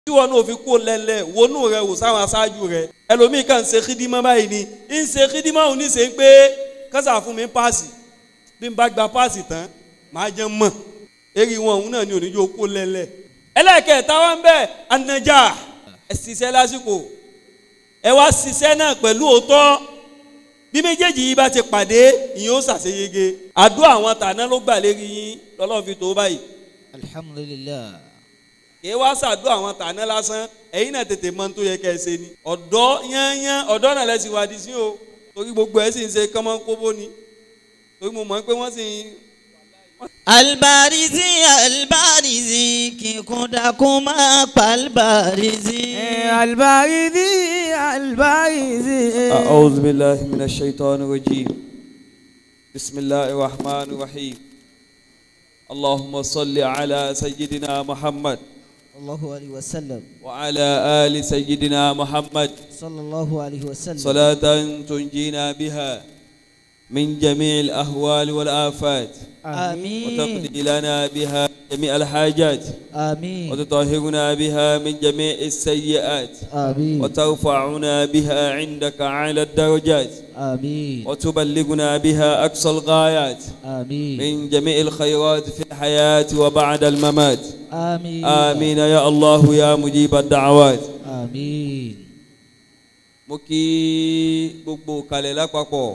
tí wọn náà fi kó lẹ́lẹ̀ wọnú rẹ wò sáwọn aṣáájú rẹ ẹlòmíì kan ń ṣe kídímọ́ báyìí ni ń ṣe kídímọ́ òun ní ṣe pé kásà fún mi páàsì bí n bá gba páàsì tán màá jẹ́ mọ̀ eré wọn òun náà ni oníjó kó lẹ́lẹ̀ ẹlẹ́kẹ̀ẹ́ta wọn bẹ́ẹ̀ anajà ẹ ṣiṣẹ́ lásìkò ẹ wá ṣiṣẹ́ náà pẹ̀lú òótọ́ bí méjèèjì yìí bá ti pàdé ìyẹn ó ṣàṣeyege àdó àwọn tàná ló gbà lérí yín lọ́lọ́run fi tó báyìí alhamdulilah kìí wá ṣàdó àwọn tàná lásán ẹ̀yin náà tètè mọ tó yẹ kẹ́ ẹ ṣe ni ọ̀dọ́ yányán ọ̀dọ́ náà lẹ́sìn wádìí sí o torí gbogbo ẹ̀ sì ń ṣe kọ́mọ́ kóbó ni torí mo mọ̀ pé wọ́n sì ń albarizi albarizi kíkún dákún máa pa albarizi. البارزي البارزي أعوذ بالله من الشيطان الرجيم بسم الله الرحمن الرحيم اللهم صل على سيدنا محمد الله عليه وسلم وعلى آل سيدنا محمد صلى الله عليه وسلم صلاة تنجينا بها من جميع الأهوال والآفات آمين وتقضي لنا بها جميع الحاجات آمين وتطهرنا بها من جميع السيئات آمين وترفعنا بها عندك أعلى الدرجات آمين وتبلغنا بها أقصى الغايات آمين من جميع الخيرات في الحياة وبعد الممات آمين آمين يا الله يا مجيب الدعوات آمين mo kí gbogbo kalẹ̀ lápapọ̀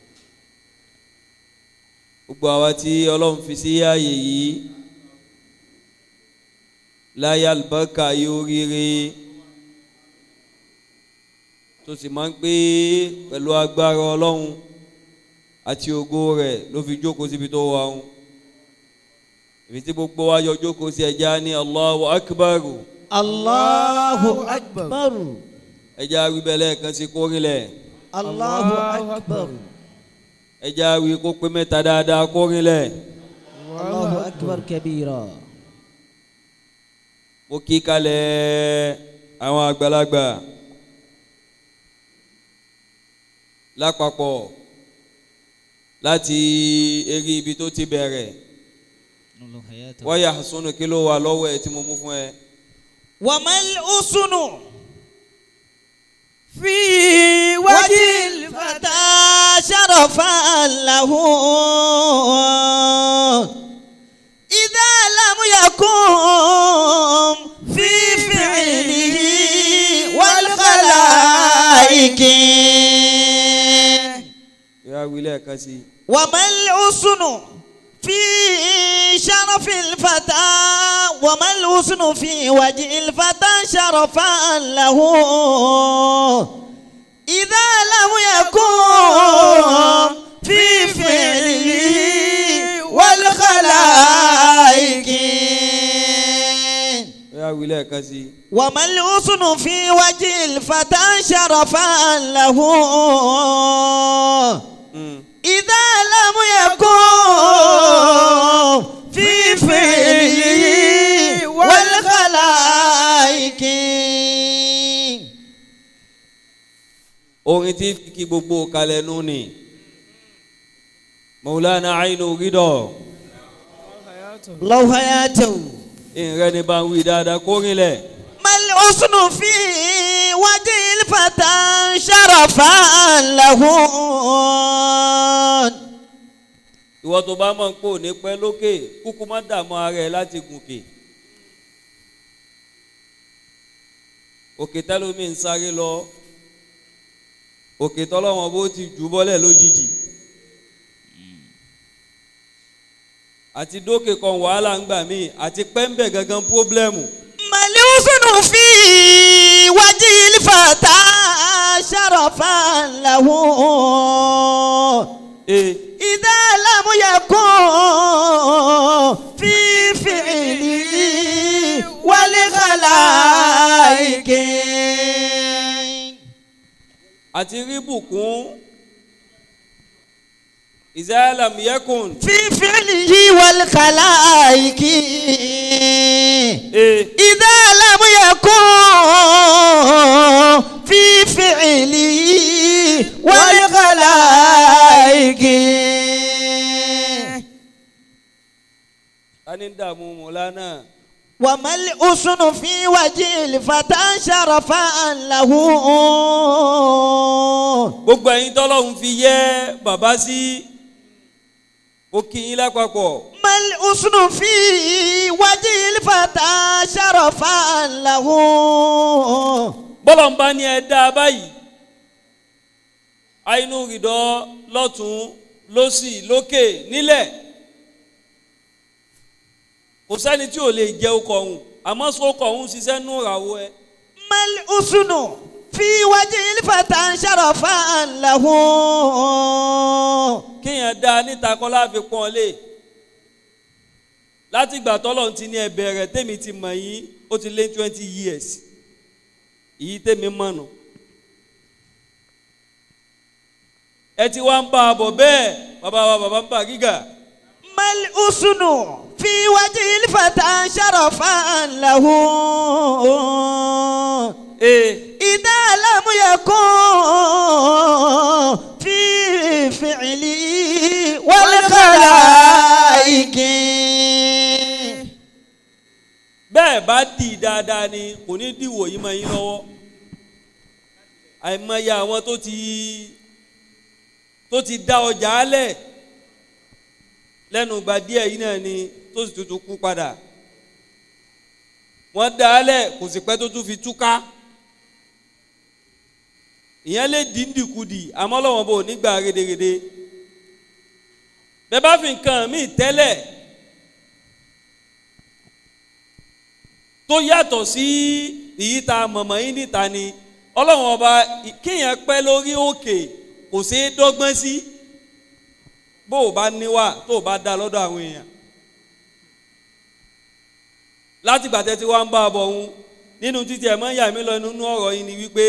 gbogbo àwa tí ọlọ́run fi sí ààyè yìí láyé àlùbáríkà yóò ríire tó sì máa ń pé pẹ̀lú agbára ọlọ́run àti ògo rẹ̀ ló fi jókòó síbi tó wà ń ibi tí gbogbo wa yọ jókòó sí ẹja ní Allahu Akbar الله أكبر ẹja wíbẹ̀lẹ̀ kan sí kórìlẹ̀. الله أكبر ẹja wí kó pé mẹ́ta dáadáa kórin lẹ̀ الله أكبر كبيرا mo kí kalẹ̀ àwọn àgbàlagbà lápapọ̀ láti eré ibi tó ti bẹ̀rẹ̀ الله حياته wáyà sunu kí ló wà lọ́wọ́ ẹ̀ tí mo mú fún ẹ. وما الأسن في وجه وجه الفتى شرفا له إذا لم يكن في فعله والخلائق ìyá wí lẹ́ẹ̀kan sí i. وما الحسن في شرف الفتى وما الحسن في وجه الفتى شرفا له إذا لم يكن في فعله والخلائق ìyá wí lẹ́ẹ̀kan sí i. وما الحسن في وجه الفتى شرفا له Mm. إذا لم يكن في فعله والخلائق orin tí fi kí gbogbo kalẹ̀ nù ni Maulana Ainu Ridọ لو حياته ìrẹ́ ni bá ń wí dáadáa kórin lẹ̀. ما الحسن في وجه الفتى شرفا له ìwọ tó bá mọ̀ pé ò ní pẹ́ lókè kúkú má dààmú ara ẹ láti gùnkè òkè tẹ́lómi ń sáré lọ òkè tọ́lọ́wọ́n bó ti jù bọ́lẹ̀ lójijì àti dókè kan wàhálà ń gbà mí àti pẹ́ńbẹ̀ gangan pọ́blẹ́mù ما الحسن في وجه الفتى شرفا له ee إذا لم يكن في فعله والخلائق àti rí bùkún ìzáàlàm yẹkùn في فعله والخلائق ee إذا لم يكن في فعله والخلائق tani ń dààmú mọ̀lánà وما الحسن في وجه الفتى شرفا له gbogbo ẹ̀yin tọ́lọ́hún fi yẹ bàbá sí ó kí yín lápapọ̀ ما الحسن في وجه الفتى شرفا له bọ́lọ̀ ń bá ní ẹ dá a báyìí àìnú rìdọ́ lọ́tún lọ́sì lókè nílẹ̀ kò sẹ́ni tí ò lè jẹ́ ọkọ̀ ọ̀hún àmọ́ sọ ọkọ̀ ọ̀hún ṣiṣẹ́ nù ràwọ̀ ẹ ما الحسن في وجه الفتى شرفا له kéèyàn dá a níta kọ́ láfi pọ́n lé láti ìgbà tọ́lọ̀ ti ní ẹ̀bẹ̀ rẹ̀ tèmi ti mọ̀ yín ó ti lé twenty years èyí tèmi mọ̀ nù. ẹ ti wá ń bá a bọ̀ bẹ́ẹ̀ bàbá wa bàbá ń bà gíga ما الحسن في وجه الفتى شرفا له ee إذا لم يكن في فعلي والخلائق bẹ́ẹ̀ bá dì í dáadáa ni kò ní dìwò yìí mọ́ yín lọ́wọ́ àìmọye àwọn tó ti tó ti dá ọjà álẹ̀ lẹ́nu ìgbà díẹ̀ yìí náà ni tó sì tuntun kú padà wọ́n dá álẹ̀ kò sì pẹ́ tó tún fi túká ìyẹn lè dín dìkudì àmọ́ lọ́wọ́n bò nígbà rédèrèdè bẹ́ẹ̀ bá fi nǹkan míì tẹ́lẹ̀ tó yàtọ̀ sí èyí tá a mọ̀mọ́ yín níta ni ọlọ́run ọba kéèyàn pẹ́ lórí òkè kò ṣeé dọ́gbọ́n sí bó o bá níwà tó o bá dá lọ́dọ̀ àwọn èèyàn láti gbàtẹ́ tí wọ́n ń bá a bọ̀ ọ̀hún nínú títí ẹ̀ mọ́ ìyá mi lọ nínú ọ̀rọ̀ yìí ni wípé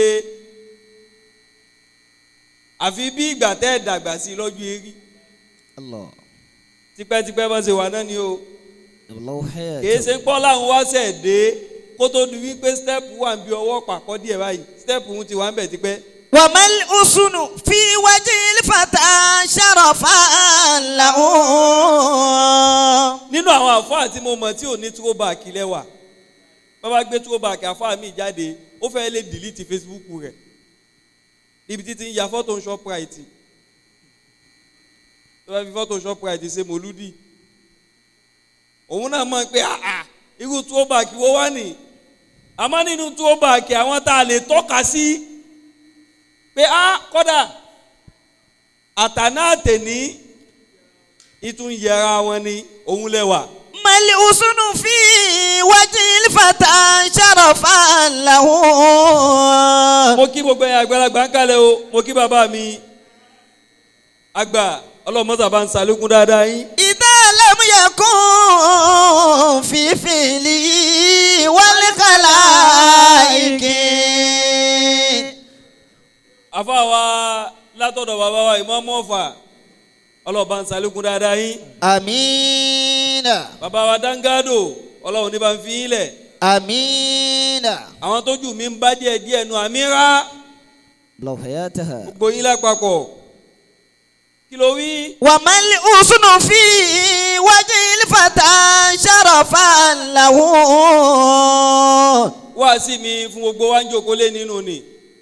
àfi bí ìgbà tẹ́ ẹ̀ dàgbà sí i lọ́jọ́ eré الله tipẹ́tipẹ́ bá ṣe wà náà ni o الله kìí حياتك ṣe pọ́ láwọn wá sẹ̀ dé kó tó di wípé step wà ń bí ọwọ́ pàkọ́ díẹ̀ báyìí step ń ti wà ń bẹ̀ tipẹ́. وما الحسن في وجه الفتى شرفا له nínú àwọn àfáà tí mo mọ̀ tí ò ní throwback lẹ́wà bàbá gbé throwback àfáà mi jáde ó fẹ́ lè delete facebook rẹ̀ níbi títí ń ya fọ́tò shoprite tó bá fi fọ́tò shoprite ṣe mòlúdì òun náà mọ̀ pé àà irú throwback wo wá nì àmọ́ nínú throwback àwọn tá a lè tọ́ka sí pé á kọ́dà àtàná àtẹ̀ní ìtún yẹra wọn ni òun lẹ́wà. ما الحسن في وجه الفتى شرفا له mo kí gbogbo ẹ̀yin àgbàlagbà ń kalẹ̀ o mo kí bàbá mi àgbà ọlọ́mọ́sà bá ń salékún dáadáa yín. إذا لم يكن في فعلي والخلائق àfa wa látọ̀dọ̀ bàbá wa ìmọ̀ọ́mọ́ ọ̀fà ọlọ́ba ń salékún dáadáa yín. آمين bàbá wa dáńgádò ọlọ́run ní bá ń fi yín lẹ̀. آمين àwọn tójú mi ń bá díẹ̀ díẹ̀ nu àmírà لو حياتها gbogbo yín lápapọ̀ kí ló wí. وما الحسن في وجه الفتى شرفا له wá sí mi fún gbogbo wa ń jókòó lé nínú ni.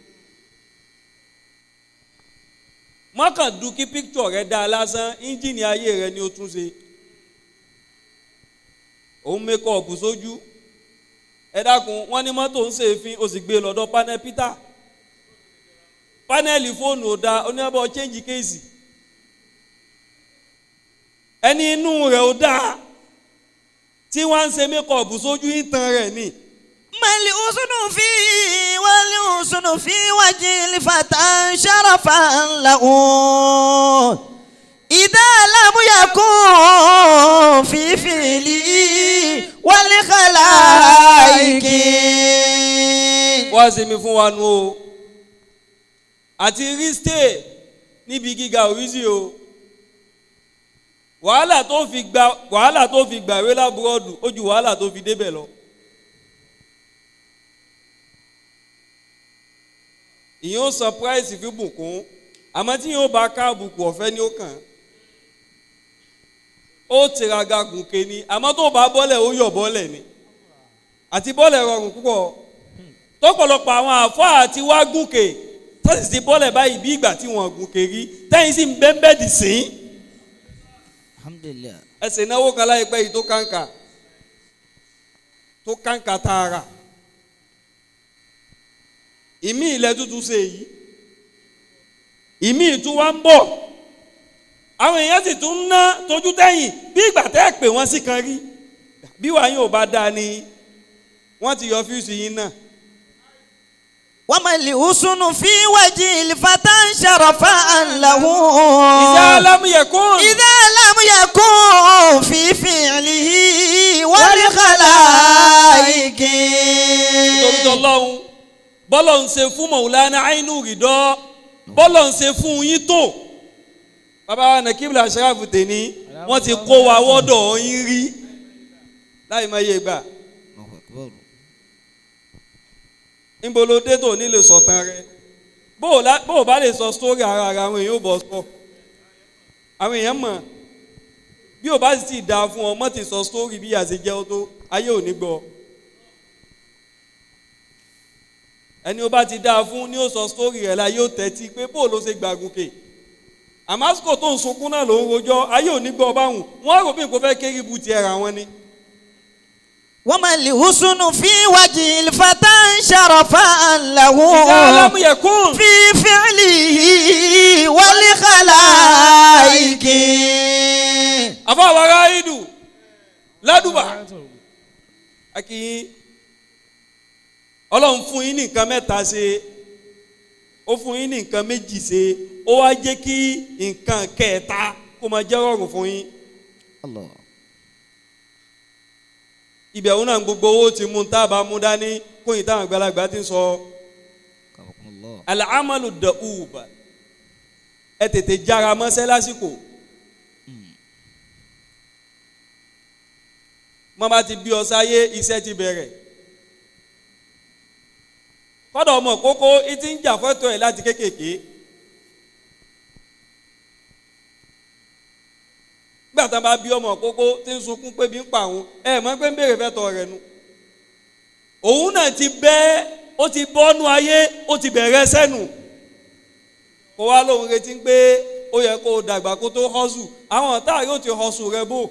mọ́kàn dùn kí píkítọ̀ rẹ dáa lásán íńjìnì ayé rẹ ni ó tún ṣe. òun mẹ́kọ̀ọ̀bù sójú. ẹ dákun wọ́n ní mọ́tò ń ṣèéfín o sì gbé e lọ́dọ̀ panel peter. panẹ́ẹ̀lì fóònù ò dáa oníyàbọ̀ change kéèsì. ẹni inú rẹ̀ ò dáa tí wọ́n ń ṣe mẹ́kọ̀ọ̀bù sójú ìtàn rẹ̀ ni. ما الحسن في والحسن في وجه الفتى شرفا له إذا لم يكن في فعلي والخلائق wá sí mi fún wa nu o àti rí stay níbi gíga òrísì o wàhálà tó fi gba wàhálà tó fi gbàwé lábúrọ́dù ó ju wàhálà tó fi débẹ̀ lọ. ìyẹn ó surprise fi bùkún àmọ́ tí yóò bá ká àbùkù ọ̀fẹ́ ni ó kàn ó tìraga gùnkè ni àmọ́ tó bá bọ́lẹ̀ ó yọ̀ bọ́lẹ̀ ni àti bọ́ọ̀lù rọrùn púpọ̀ tọ́pọ̀lọpọ̀ àwọn àfáà àti wá gùnkè tọ́sí ti bọ́ọ̀lù báyìí bí ìgbà tí wọ́n gùnkè rí tẹ́yìn sì ń bẹ́ẹ̀ dì sí alhamdulilayi ẹsẹ̀ náwó kan láìpẹ́ yìí tó kàǹkà tó kàǹkà tààrà ìmí ilẹ̀ tuntun ṣe yìí ìmí ìtún wa ń bọ̀ àwọn èèyàn sì tún ń ná tójú tẹ́yìn bí ìgbà tẹ́ ẹ̀ pè wọ́n sí kan rí bí wàá yín ò bá dáa ni wọ́n ti yọ fíùsì yín náà وما الحسن في وجه الفتى شرفا له ìjà alámúyẹ̀kún إذا لم يكن في فعله والخلائق nítorí tọ́lọ́hún bọ́lọ̀ ń ṣe fún mọ̀wúlánà àínú rìdọ́ bọ́lọ̀ ń ṣe fún yín tó bàbá wa nàkíbìlà aṣááfù tèní wọ́n ti kó wa wọ́dọ̀ yín rí láì má yé gbà الله أكبر níbo ló dé tó nílé sọ̀tàn rẹ bó o lá- bó o bá lè sọ sítórì ara ara àwọn èèyàn ò bọ̀ sọ àwọn èèyàn mọ̀ bí o bá sì ti dáa fún ọ mọ́ ti sọ sítórì bí àṣẹ jẹ́ ọ tó ayé ò ní gbọ́ ẹni o bá ti dáa fún ni ó sọ sítórì rẹ̀ la yóò tẹ́tí pé bó o ló ṣe gbàgùnkè àmásìkò tó ń sunkún náà ló ń rojọ́ ayé ò ní gbọ́ báwùn wọ́n rò bí nǹkan fẹ́ kéré bu tiẹ̀ ra wọn ni. وما الحسن في وجه الفتى شرفا له ìjà alámúyẹ̀kún. في فعله والخلائق àfọwọ́ ráìdù ládùbà akínyín ọlọ́run fún yín ní nǹkan mẹ́ta ṣe ó fún yín ní nǹkan méjì ṣe ó wá jẹ́ kí nǹkan kẹta kó máa jẹ́ rọrùn fún yín الله ibẹ̀ òun náà gbogbo owó ti mú tá a bá mú dání kó yìí táwọn àgbàlagbà ti ń sọ كرمكم الله alamalu da'ub ẹ tètè jára mọ́sẹ́ lásìkò mọ́ bá ti bí ọ sáyé iṣẹ́ ti bẹ̀rẹ̀ kọ́dọ̀ ọmọ kókó ìtí ń jà fọ́tò ẹ̀ láti kékèké gbà tán bá bí ọmọ kókó tí ń sunkún pé bí ń pa òun ẹ mọ̀ pé ń béèrè fẹ́tọ̀ rẹ̀ nu òun náà ti bẹ́ ó ti bọ́nú ayé ó ti bẹ̀rẹ̀ sẹ́nu kó wá lóun retí pé ó yẹ kó o dàgbà kó tó họ́sù àwọn ọ̀tá yóò ti họ́sù rẹ bò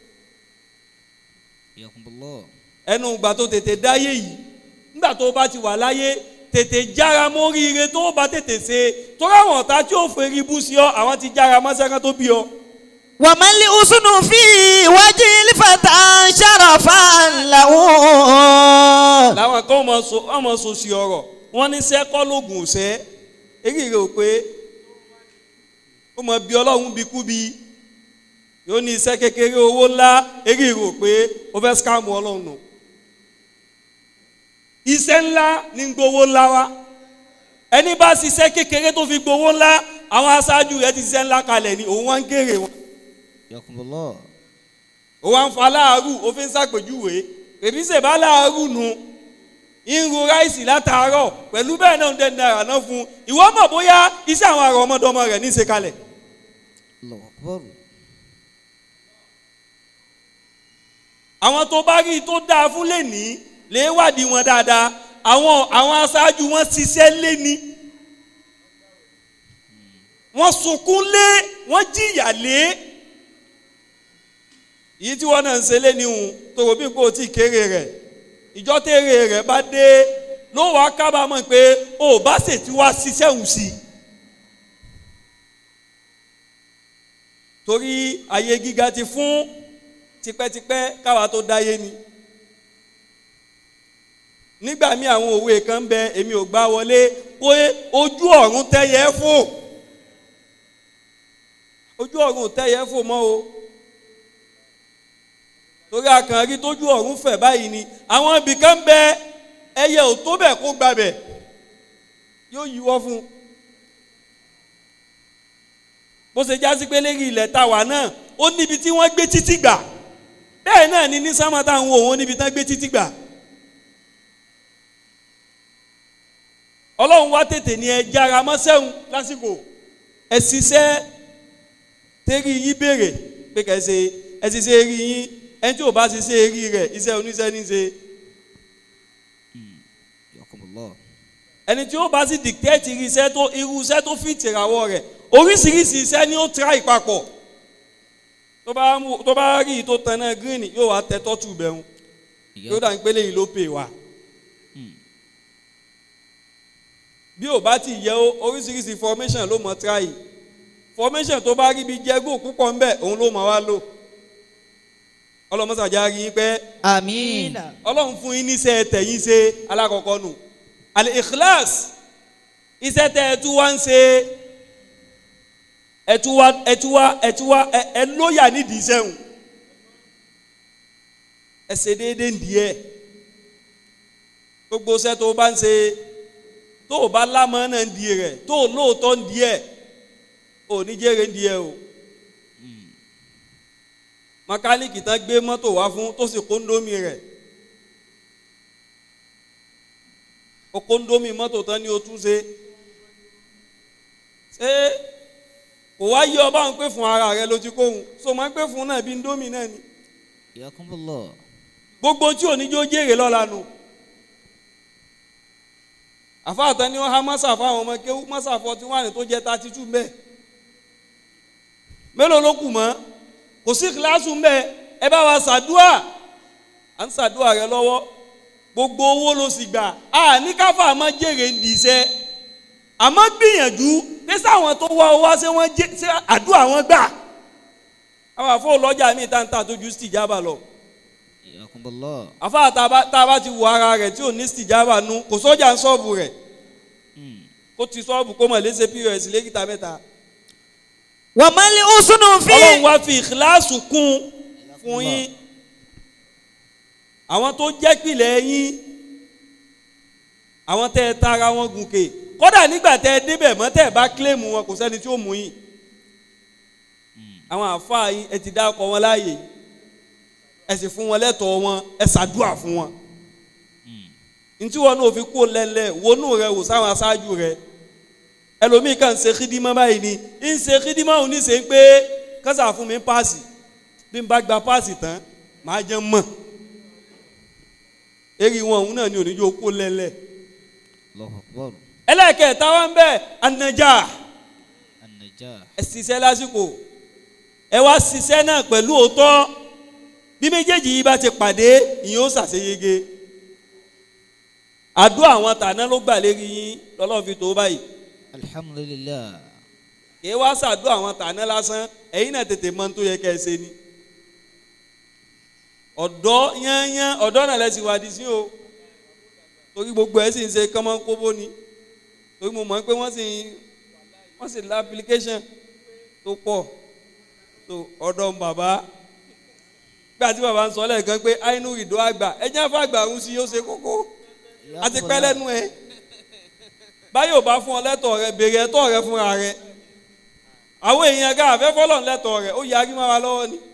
حياكم الله ẹnu ìgbà tó tètè dáyé yìí nígbà tó bá ti wà láyé tètè jára mórí ire tó bá tètè ṣe torí àwọn ọ̀tá tí ó fèrè bú sí ọ àwọn ti jára mọ́sẹ́kán tó bí ọ. وما الحسن في وجه الفتى شرفا له làwọn kan mọ so wọn mọ so sí ọ̀rọ̀ wọn ní sẹkọ lóògùn ọsẹ èyí rẹ ò pé ó mọ bí Ọlọ́run bí kú bí yóò ní iṣẹ́ kékeré owó ńlá èyí rẹ ò pé ó fẹ́ skáàmù Ọlọ́run nù iṣẹ́ ńlá ní gbowó ńlá wa ẹni bá ṣiṣẹ́ kékeré tó fi gbowó ńlá àwọn aṣáájú rẹ̀ ti ṣiṣẹ́ ńlá kalẹ̀ ni òun wá ń kéré wọn حياكم الله ó wá ń fa láàárù ó fi ń ṣàpèjúwe èbí ṣèbá láàárù nu irun ráìsì látàárọ̀ pẹ̀lú bẹ́ẹ̀ náà ń dẹ́ náírà náà fún un ìwọ mọ̀ bóyá iṣẹ́ àwọn ará ọmọdọ́mọ rẹ̀ ní í ṣe kalẹ̀ الله أكبر àwọn tó bá rí i tó dáa fún lẹ́ni lè wádìí wọn dáadáa àwọn àwọn aṣáájú wọn ṣiṣẹ́ lẹ́ni wọ́n sunkún lé wọ́n jìyà lé èyí tí wọ́n náà ń ṣe lẹ́ni hùn tó rò bí kò tí ì kéré rẹ̀ ìjọ tèrè rẹ̀ bá dé ló wàá kábàámọ̀ pé ó bá ṣètì wá ṣiṣẹ́ hùn sí i torí ayé gíga ti fún tipẹ́tipẹ́ káwa tó dáyé ni nígbà míì àwọn òwe kan ń bẹ èmi ò gbá wọlé pé ojú ọ̀run tẹ́yẹ fò ojú ọ̀run ò tẹ́yẹ fò mọ́ o torí akànrí tójú ọ̀run fẹ̀ báyìí ni àwọn ibì kan ń bẹ ẹyẹ ò tó bẹ̀ kó gbabẹ̀ yóò yíwọ́ fún un bó ṣe já sí pé lérí ilẹ̀ tàwa náà ó níbi tí wọ́n gbé títí gbà bẹ́ẹ̀ náà ni ní sámà táwọn wò wọ́n níbi tán gbé títí gbà. ọlọ́run wá tètè ní ẹ jára mọ́sẹ́hun lásìkò ẹ ṣiṣẹ́ tẹ́rí yín béèrè pé kẹ́ ẹ ṣe ẹ ṣiṣẹ́ rí yín ẹni tí ò bá ṣiṣẹ́ rí rẹ̀ iṣẹ́ oníṣẹ́ ní ṣe Yakumullah. ẹni tí ó bá sì dictate irú iṣẹ́ tó irú iṣẹ́ tó fi tìràwọ̀ rẹ̀ oríṣiríṣi iṣẹ́ ni ó try papọ̀ tó bá mú tó bá rí i tó tan náà green yóò wá tẹ tọ́tù bẹ̀rù yóò dà ń pélé yìí ló pè wá bí ò bá ti yẹ ó oríṣiríṣi formation ló mọ try formation tó bá rí ibi jẹ́gò púpọ̀ ńbẹ̀ òun ló mọ̀ wá lò ọlọ́mọ́sàjà rí i pé Àmín. ọlọ́run fún yín níṣẹ́ tẹ̀yìn ṣe alákọ̀ọ́kọ́ nù àlè ikhlas iṣẹ́ tẹ ẹ tún wá ń ṣe ẹ tún wá ẹ tún wá ẹ tún wá ẹ ẹ lóyà nídìí iṣẹ́ hùn ẹ ṣe déédéé ndìí ẹ gbogbo iṣẹ́ tó o bá ń ṣe tó o bá lámọ́ náà ń di rẹ̀ tó o lóòótọ́ ń di ẹ̀ ò ní jẹ́rẹ̀ ń di ẹ̀ o mẹkáníìkì tán gbé mọ́tò wá fún tó sì kóńdómì rẹ̀ o kóńdómì mọ́tò tán ni o tún ṣe ṣé kò wá yí ọba ń pè fún ara rẹ ló ti kóhun so máa ń pè fún náà bí ndómì náà ni Yakumullah. gbogbo tí oníjó jèrè lọ́la nu àfáàtà ni wọ́n há mọ́sà fáwọn ọmọ kéwú mọ́sà forty one tó jẹ́ thirty two mbẹ́ mélòó ló kù mọ́ kò sí kíláàsù mbẹ́ ẹ bá wa ṣàdúà à ń ṣàdúà rẹ lọ́wọ́ gbogbo owó ló sì gbà á ní káfà àmọ́ jèrè ń di iṣẹ́ àmọ́ gbìyànjú pé sáwọn tó wá owó ṣé wọ́n jẹ́ ṣé àdúà wọn gbà àwọn àfọ ọlọ́jà mi tá ń tà tó ju stìjábà lọ Yakumullah. àfa tá a bá tá a bá ti wo ara rẹ̀ tí ò ní stìjábà nu kò sọ́jà ń sọ́ọ̀bù rẹ̀ kó ti sọ́ọ̀bù kó mọ̀ léṣe pọ́s lẹ́kìtà mẹ́ta Wa mal usnu ọlọ́run fi. wá fi ìkíláàsù kún fún yín àwọn tó jẹ́ pìlẹ̀ yín àwọn tẹ́ ẹ tara wọn gùnkè kódà nígbà tẹ́ ẹ débẹ̀ mọ́ tẹ́ ẹ bá kílèmù wọn kò sẹ́ni tí ó mú yín àwọn àfáà yín ẹ ti dá ọkọ wọn láàyè yìí ẹ sì fún wọn lẹ́tọ̀ọ́ wọn ẹ ṣàdúà fún wọn ntí wọn náà fi kó lẹ́lẹ́ wọnú rẹ wò sáwọn aṣáájú rẹ ẹlòmíì kan ṣe kídímọ́ báyìí ni ń ṣe kídímọ́ òun ní ṣe ń pé kásà fún mi páàsì bí n bá gba páàsì tán màá jẹ́ mọ̀ èrì wọn òun náà ni oníjó kó lẹ́lẹ́ Allahu akbar. ẹlẹ́ẹ̀kẹta wọn bẹ́ẹ̀ anajà An-najah. ẹ ṣiṣẹ́ lásìkò ẹ wá ṣiṣẹ́ náà pẹ̀lú òótọ́ bí méjèèjì yìí bá ti pàdé ìyẹn ó ṣàṣeyege àdúrà àwọn tàná ló gbà lérí yín lọ́lọ́run fi tó báyìí Alhamdulillah. kì í wá ṣàdúrà àwọn tàná lásán ẹ̀yin náà tètè mọ̀ tó yẹ kẹ́ ẹ ṣe ni ọ̀dọ́ yányán ọ̀dọ́ náà lẹ́sìn wádìí sí o torí gbogbo ẹ̀ sì ń ṣe kọ́mọ́ kóbó ni torí mo mọ̀ pé wọ́n sì wọ́n sì la application tó pọ̀ so ọ̀dọ̀ bàbá gbà tí bàbá ń sọ lẹ́ẹ̀kan pé àìnú ìdó àgbà ẹ̀jẹ̀ àfàgbà ń sí yóò ṣe kókó àti pẹ́ lẹ́nu ẹ̀ báyọ̀ bá fún ọ lẹ́tọ̀ rẹ béèrè ẹ̀tọ́ rẹ fúnra rẹ àwọn èèyàn ká àfẹ́ fọlọ́n lẹ́tọ̀ rẹ ó yarí máa wa lọ́wọ́ ni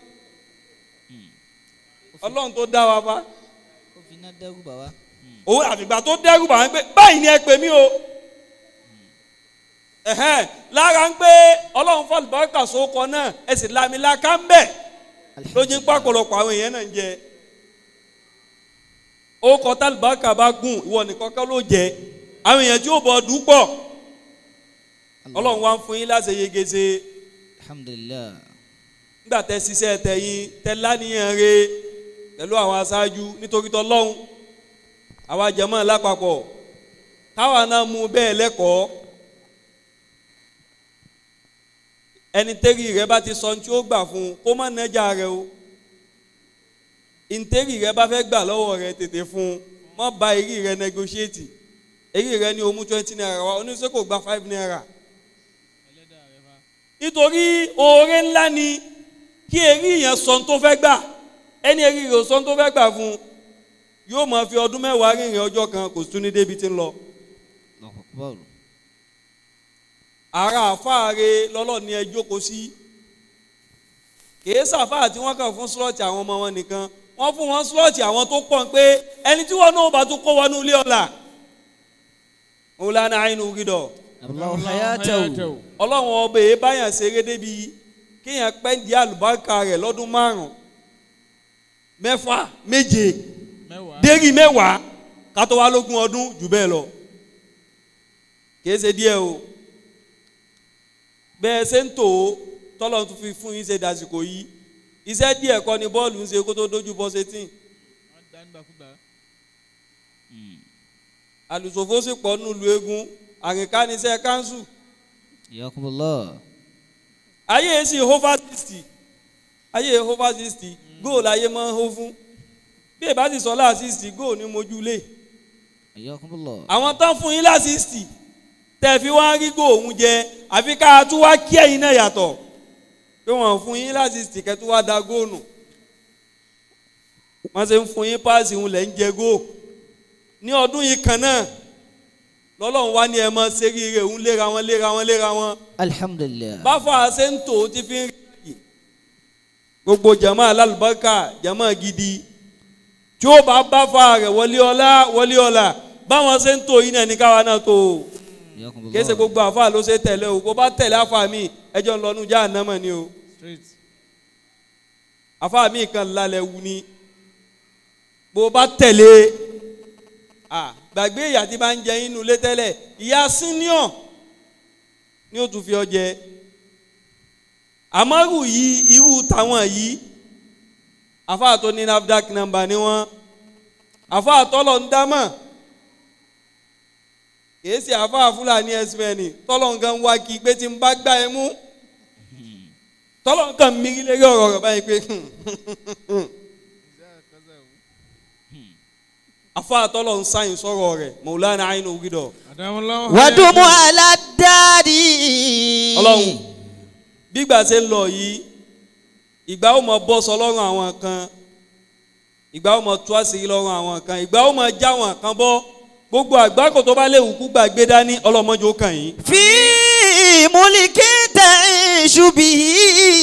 ọlọ́run tó dá wa bá Ó fi iná dẹ́rù bà wá. òun àfìgbà tó dẹ́rù bá wọn pé báyìí ni ẹ pè mí o ẹ̀hẹ́n lára ń pé ọlọ́run fọlùbọ́kà sókọ náà ẹ sì lamilaka ń bẹ̀ lójú pápọ̀lọpọ̀ àwọn èèyàn náà ń jẹ ó kọ tálùbákà bá gùn ìwọ nìkan kọ́ ló jẹ àwọn èèyàn tí ó bọ̀ ọdún pọ̀ ọlọ́run wá ń fún yín láti yege ṣe Alhamdulillah. nígbà tẹ ṣiṣẹ́ tẹ̀yìn tẹ láníyàn re pẹ̀lú àwọn aṣáájú nítorí tọ́lọ́hún àwa jẹ̀mọ́ lápapọ̀ táwa náà mú bẹ́ẹ̀ lẹ́kọ̀ọ́ ẹni tẹ́rì rẹ bá ti sọ ní tí ó gbà fún un kó má nẹ́jà rẹ o ìntẹ́rì rẹ bá fẹ́ gbà lọ́wọ́ rẹ tètè fún un má ba èrí rẹ negotiate èrí rẹ ní o mú twenty naira wa oníṣẹ́ kò gba five naira nítorí oore ńlá ni kí èrí yẹn sọ tó fẹ́ gbà ẹni èrí rẹ̀ sọ tó fẹ́ gbà fún un yóò máa fi ọdún mẹ́wàá rìnrìn ọjọ́ kan kò tún ní débi tí ń lọ. Allahu akbar. ara àfáàre lọ́lọ́ ni ẹ jókòó sí kìí sàfáà tí wọ́n kàn fún slọ́ọ̀tì àwọn ọmọ wọn nìkan wọ́n fún wọn slọ́ọ̀tì àwọn tó pọ̀ pé ẹni tí wọ́n náà bá tún kó wọnú ilé ọ̀la òun lánàá àìnú gidọ̀ Allahu hayatahu. ọlọ́run ọba èyí báyàn ṣeré débi kéèyàn pẹ́ di àlùbáríkà rẹ̀ lọ́dún márùn-ún mẹ́fà méje dérí mẹ́wàá kátó wá lógún ọdún jù bẹ́ẹ̀ lọ kìí ṣe díẹ̀ o bẹ́ẹ̀ ṣe ń tò ó tọ́lọ̀ tún fi fún yín ṣe dàsìkò yìí iṣẹ́ díẹ̀ kọ́ ni bọ́ọ̀lù ń ṣe kó tó dójú bọ́ sétí àlùsòfó sì pọ̀ nílùú eégún àrìnkánisẹ́ kánsù Yakumullah. ayé èsì over sixty ayé over sixty góòlù ayé máa ń hó fún bí ìbá ti sọ láà sixty góòlù ní mojúlé Yakumullah. àwọn tán fún yín láà sixty tẹ̀ fi wá rí góòlù jẹ àfi ká tún wá kí ẹ̀yin náà yàtọ̀ pé wọ́n fún yín láà sixty kẹ́tù wá da góòlù wọ́n ṣe ń fún yín páàsì ń lẹ̀ ń jẹ góòlù ní ọdún yìí kan náà lọ́lọ́run wá ní ẹ mọ́ ṣeríire ń léra wọn léra wọn léra wọn Alhamdulillah. báfọ àṣẹǹtò ti fi ń rí gbogbo jama alálùbákà jama gidi tí ó bá báfọ rẹ wọlé ọlá wọlé ọlá báwọn ṣe ń tò yín náà ní káwa náà tó o Yakumullah. kìí ṣe gbogbo àfa ló ṣe tẹ̀lé o bó bá tẹ̀lé àfa mi ẹjọ́ ń lọ́nu já ànámọ̀ ni o àfa mi kan lálẹ́ wu ni bó bá tẹ̀lé à gbàgbé ìyá tí bá ń jẹ inú ilé tẹ́lẹ̀ ìyá senior ni ó tún fi ọ jẹ àmọ́rù yìí irú tàwọn yìí àfa tó ní nafdac number ni wọ́n àfa tọ́lọ̀ ń dámọ̀ kìí ṣe àfa fúlàní ẹsìmẹ́nì tọ́lọ̀ ń gan wá kí pé tí n bá gbá ẹ mú tọ́lọ̀ ń kàn mí lérí ọ̀rọ̀ rẹ̀ báyìí pé àfa tọ́lọ̀ ń sáyìn sọ̀rọ̀ rẹ̀ mọ̀lánà àyìn ògidọ̀ Wadumu ala dari. ọlọ́run bígbà ṣe ń lọ yìí ìgbà ó mọ bọ́ sọ lọ́rùn àwọn kan ìgbà ó mọ tú àṣírí lọ́rùn àwọn kan ìgbà ó mọ já àwọn kan bọ́ gbogbo àgbákò tó bá léwu kú gbàgbé dání ọlọ́mọdé ó kàn yín. Fi mulki ta'ishu bihi.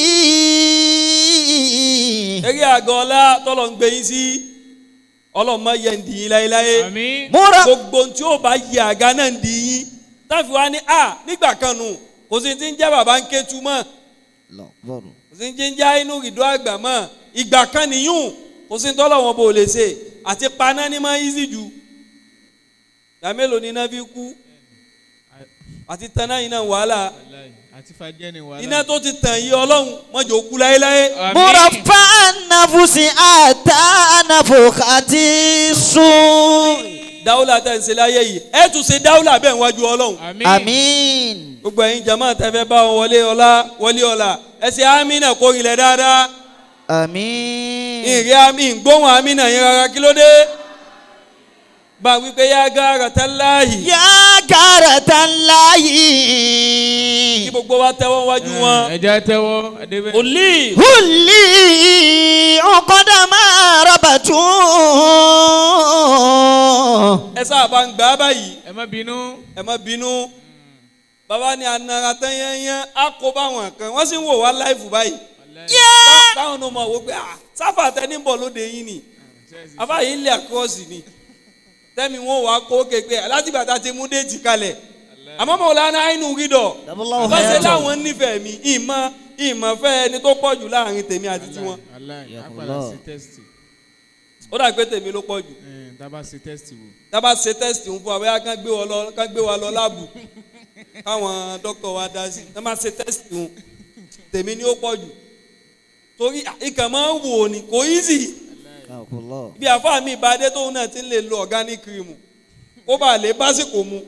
eré àgọ́ ọlá tọ́lọ̀ ń gbé yín sí ọlọ́mọ yẹ ń dì yín láéláé Múra. gbogbo ohun tí ó bá yẹ àga náà ń dì yín táfi wá ní a nígbà kan nù kò sí ti ń jẹ́ bàbá ń ké tu mọ́ Lọ́gbọ̀rù. kò sí ti ń jẹ́ inú ìdó àgbà mọ́ ìgbà kan nìyún kò sí tọ́lọ̀ wọn bò lè ṣe àti paná ní máa easy jù ìgbà mélòó ni iná fi kú àti taná yìí náà wàhálà àti fàjẹ́ ni wàhálà. iná tó ti tàn yí ọlọ́run mọ́jọ́ kú láéláé Murafa nafusi ata nafukati sun. dáwùlà tẹ̀ ń ṣe láyé yìí ẹ̀ tún ṣe dáwùlà bẹ́ẹ̀ wájú ọlọ́run àmín. Amin. gbogbo ẹ̀yin jama tẹ́fẹ́ bá wọn wọlé ọlá wọlé ọlá ẹsẹ̀ amínà kó rinlẹ̀ dáadáa Amin. ìrìn amí gbóhùn amínà yẹn rárá kí ló dé bá a wípé yá gára tẹ́láyì Ya karatan kí layi. gbogbo wa tẹ́wọ́ wájú wọn ẹja tẹ́wọ́ adébẹ. òlì Huli ọkọ̀dà máa rọ̀bàtú. ẹ sábà ń gbà á báyìí ẹ má bínú. ẹ má bínú bàbá ni anara tán yẹnyẹn á kó báwọn kan wọ́n sì ń wò wá láìfù báyìí Bá- báwọn náà mọ̀ wò pé ah sáfà tẹ́ni bọ̀ lóde yín ni àbá yìí ń lé àkọ́ọ̀sì ni tẹ́mi wọn wà kó kékeré látìgbà tá a ti mú déètì kalẹ̀ àmọ́ Maulana Ainu Ridọ Daballahu bá ṣe hayatahu. láwọn nífẹ̀ẹ́ mi ìmọ̀ ìmọ̀ fẹ́ ẹni tó pọ̀ jù láàrin tèmi àti tiwọn aláì Ya apàdà Allah. sí tẹ́sítì. ó dà pé tèmi ló pọ̀ jù Ẹ̀, tá a bá sí tẹ́sítì wò. tábà ṣe tẹ́sítì ń fún wa bóyá kán gbé wa lọ kán gbé wa lọ láàbù káwọn dókítà wa dá sí tábà ṣe tẹ́sítì ń tèmi ni ó pọ̀ jù torí ìkàn máa ń wò ní kò easy Akullah. bí àfáà mi ìbádé tóun náà ti ń lè lo organic cream kó bá lè básìkò mu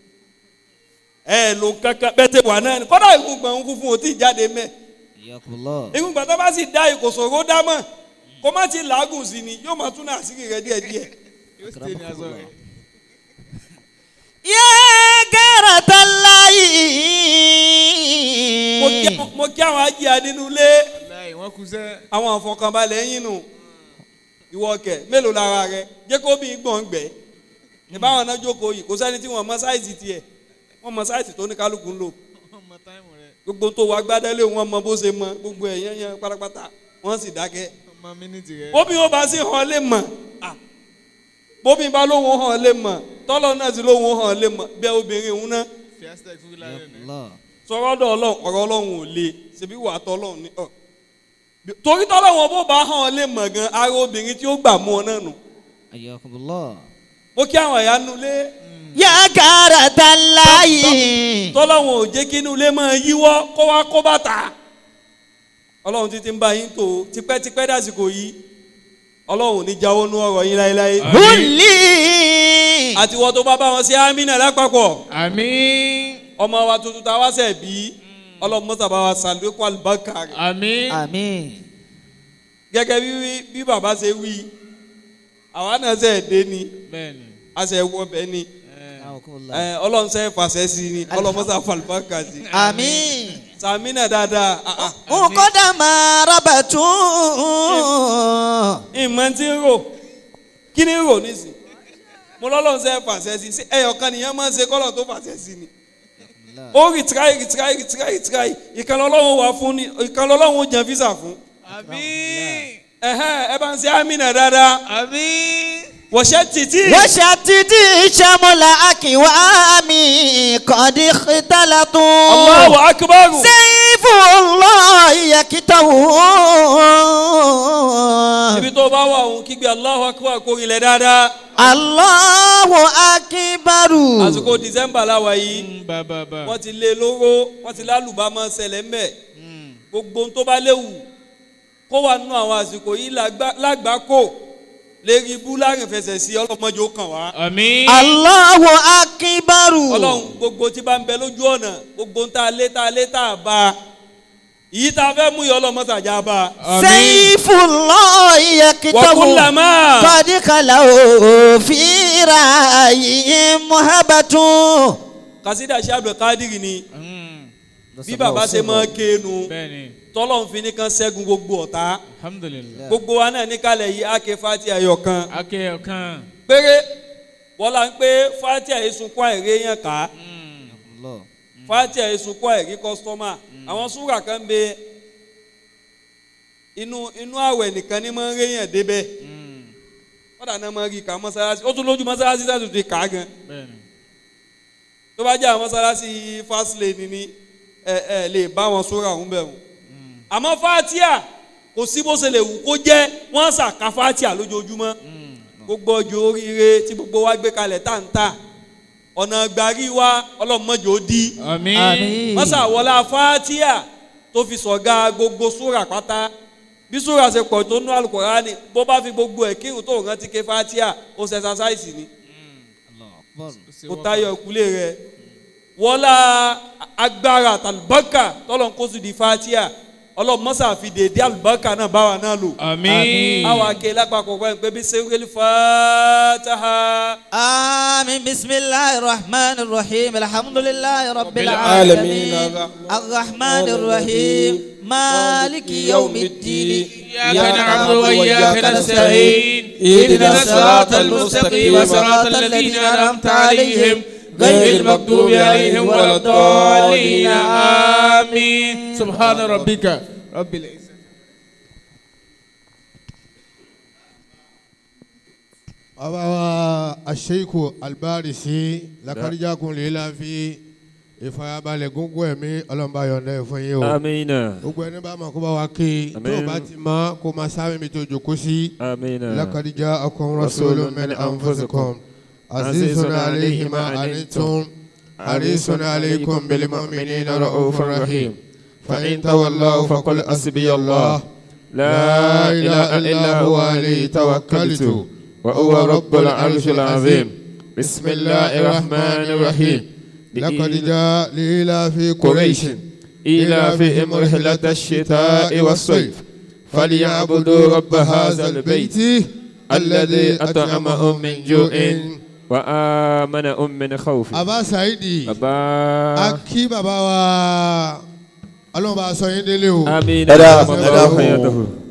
ẹ ló kankan bẹ́ẹ̀ tẹ wà náà ni kọ́dà ìgbùngbọ̀n ń funfun ò tí ì jáde mẹ́ Yakullah. ìgbùngbọ̀n tó bá sì dá ìkòsòrò dámọ̀ kó má ti làágùn sí ni yóò máa tún náà àṣírí rẹ díẹ̀díẹ̀ yóò stay ní aṣọ rẹ̀. Ya karatan mo kí layi. àwọn- mo kí àwọn ajé adínúlé aláì wọ́n kú sẹ́. àwọn àfọkànbalẹ̀ yín nù ìwọ kẹ mélòó lára rẹ jẹ́ kó bí gbọ̀n gbẹ ìbáwọn náà jókòó yìí kò sẹ́ni tí wọ́n mọ sáìsì tiẹ̀ wọ́n mọ sáìsì tó ní kálukú ń lò ọmọ táìmù rẹ̀ gbogbo tó wà gbádẹ́lé wọn mọ bó ṣe mọ gbogbo ẹ̀ yẹn yẹn pátápátá wọ́n sì dákẹ́ ọmọ mínítì rẹ̀. bóbi ó bá sí hàn lè mọ̀ ah, bóbi bá lóhùn hàn lè mọ̀ tọ́lọ́ náà sì lóhùn hàn lè mọ̀ bẹ́ẹ̀ obìnrin òun náà fi hashtag fún wíwá rẹ̀ ní. Yakullah. sọ̀rọ̀ dọ̀ ọlọ́run ọ̀rọ̀ ọlọ́run ò le ṣebí wà tọ́ ọlọ́run ní ọ̀ torí tọ́lọ́run bó bá hàn lè mọ̀ gan ara obìnrin tí ó gbà mú ọ náà nù Ayakumullah. mo kí àwọn ẹ̀yà nulẹ̀ يا كارة الله tọ́lọ́wọ̀n ò jẹ́ kí inú ilé máa yíwọ́ kó wá kó bàtà ọlọ́run títí ń bá yín tó tipẹ́tipẹ́ dásìkò yìí ọlọ́run ò ní jáwọ́ nú ọ̀rọ̀ yín láéláé قل لي àti wọ́n tó bá bá wọn sí amínà lápapọ̀ àmín ọmọ wa tuntun tá a wá sẹ̀ bí ọlọ́run mọ́tà bá wa sàlùkọ́ àlùbákà rẹ̀ àmín آمين gẹ́gẹ́ bí bí bàbá ṣe wí àwa náà sẹ̀ dé ni bẹ́ẹ̀ni a sẹ̀ wọ bẹ́ẹ̀ ni أعوكم الله. ẹ, ọlọ́run sẹ́ fàṣẹ sí ni ọlọ́run mọ́tà fàlùbákà sí آمين sàmínà dáadáa ah, ah. وقد ما ربطوا ìmọ̀ tí ń rò kí ni ń rò nísìn mo lọ́lọ́run sẹ́ fàṣẹ sí sí ẹyọ kan nìyẹn máa ń ṣe kọ́lọ̀ tó fàṣẹ sí ni ó rìtíráì rìtíráì rìtíráì rìtíráì ìkànnì ọlọ́run wà fún ni ìkànnì ọlọ́run ó jẹ físà fún àmín ẹ̀hẹ́n ẹ bá ń ṣe àmínà dáadáa àmín wọ̀ṣẹ́ títí وشتت شمل أكوام قد اختلطوا Allahu akbar سيف الله يكتوه ibi tó bá wà òun kígbe Allahu akbar kó rinlẹ̀ dáadáa الله أكبر àsìkò december láwa yìí Mm, ba ba ba wọ́n ti lé lóró wọ́n ti lálùbámọ́ ṣẹlẹ̀ ń bẹ̀ gbogbo ohun tó bá léwu kó wà nínú àwọn àsìkò yìí lágbá- lágbàákò lérí ibú láàrin fẹsẹ̀ sí ọlọ́mọdé ó kàn wá. àmín الله أكبر ọlọ́run gbogbo tí bá ń bẹ lójú ọ̀nà gbogbo ń tá a lé tá a lé tá a bá a ìyí tá a fẹ́ mú yọ ọlọ́mọsàjà bá a. àmín سيف الله يكتوه wàkúlàmá قد خلوا في رأيهم مهبة kásídà ṣe abdulkadiri ni Mm, bí bàbá ṣe máa kéénu bẹ́ẹ̀ni tọ́lọ́run fi ní kan ṣẹ́gun gbogbo ọ̀tá alhamdulilayi gbogbo wa náà níkàlẹ̀ yìí á ké fati ayọ̀ kan akẹ́ ọ̀kan péré wọ́n ń pé fati àìsunkún àìrí yẹn ká fati àìsunkún àìrí kọ́sítọ́mà àwọn súrà kan bẹ inú inú àwẹ̀ nìkan ní máa ń rí yẹn débẹ̀ wọ́n dà náà máa rí ká mọ́sálásí ó tún lójú mọ́sálásí sẹ́tù ti kà á gan bẹ́ẹ̀ni tó bá jẹ́ àwọn mọ́sálásí fásilẹ̀ ní ẹ ẹ lè bá wọn súrà ọ̀hún bẹ̀ wọ́n àmọ́ fatia kò sí bó ṣe lè wù kó jẹ́ wọ́n ṣàka fatia lójoojúmọ́ gbogbo ọjọ́ oríire tí gbogbo wa gbé kalẹ̀ táǹtà ọ̀nà gbàrí wa ọlọ́mọdé ó dí àmín آمين mọ́sàwọlá fatia tó fi sọ̀gá gbogbo súrà pátá bí súrà ṣe pọ̀ tó nú alukurani bó bá fi gbogbo ẹ̀ kírun tó rántí ké fatia ó ṣe ẹsasáìsì ni kó tayọ ìkúlé rẹ wọlá agbára tàlùbọ́kà tọ́lọ̀ ń kó sí di fatia ọlọ́mọ́sà fi dèédé àlùbọ́kà náà báwa náà lò àmín àwọn akéèlé lápapọ̀ pẹ́ pé bí sẹ́wéli fataha. آمين بسم الله الرحمن الرحيم الحمد لله رب العالمين. العالمين الرحمن الرحيم مالك يوم الدين إياك نعبد وإياك نستعين اهدنا الصراط المستقيم صراط الذين أنعمت عليهم غير المغضوب عليهم ولا الضالين آمين سبحان ربك رب العزة bàbá wa aṣeiku albarisi lakarijakun lila fi ìfarabalẹ̀ gúngún ẹ̀mí ọlọ́mọba yọ̀ǹda ẹ̀ fún yín o. Amina. gbogbo ẹni bá ma kó bá wa ké tó o Àmín. bá ti mọ kó ma sáré mi tó jòkó sí. Amina. lakadija akum rasulun min anfusikum azizun alayhi ma anittum harisun alaykum bil mu'minina ra'ufur rahim. fa in tawallaw faqul hasbiyallah لا إله إلا هو عليه توكلت وهو رب العرش العظيم بسم الله الرحمن الرحيم لقد جاء ليلى في قريش قريش إيلافهم رحلة الشتاء والصيف فليعبدوا رب هذا البيت الذي أطعمهم من جوع وآمنهم من خوف Aba Saidi bàbá akí bàbá wa ọlọ́run bá a sọ yín délé o. amina Ẹ dáa, Bàbá ẹ dáa. hayatahu.